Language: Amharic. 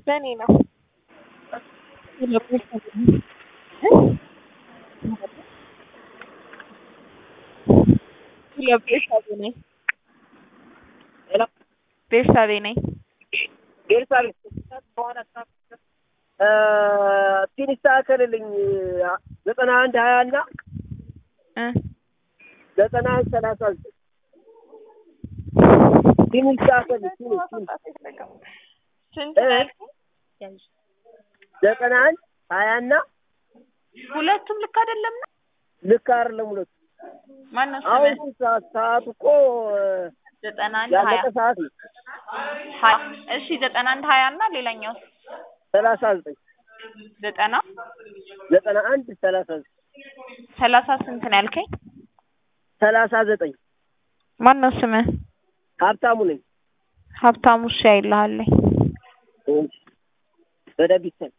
በእኔ ነው። ቤርሳቤ ነኝ። ቤርሳቤ ነኝ። ቤርሳቤ ፒን ይስተካከልልኝ ዘጠና አንድ ሀያ እና እ ዘጠና አንድ ሰላሳ ዘጠኝ ፒን ይስተካከልልኝ ፒን ፒን ስንት እ? ነው ያልከኝ? ዘጠና አንድ ሀያ እና ሁለቱም ልክ አይደለም ነው። ልክ አይደለም ሁለቱ ማነው አሁን ስምህ? ሰዓት ሰዓቱ እኮ ዘጠና አንድ ሀያ ያለቀ ሰዓት ነው ሀያ እሺ ዘጠና አንድ ሀያ እና ሌላኛው ሰላሳ ዘጠኝ ዘጠና ዘጠና አንድ ሰላሳ ዘጠኝ ሰላሳ ስንት ነው ያልከኝ? ሰላሳ ዘጠኝ ማነው ስምህ? ሀብታሙ ነኝ ሀብታሙ እሺ አይልሃለኝ በደቢት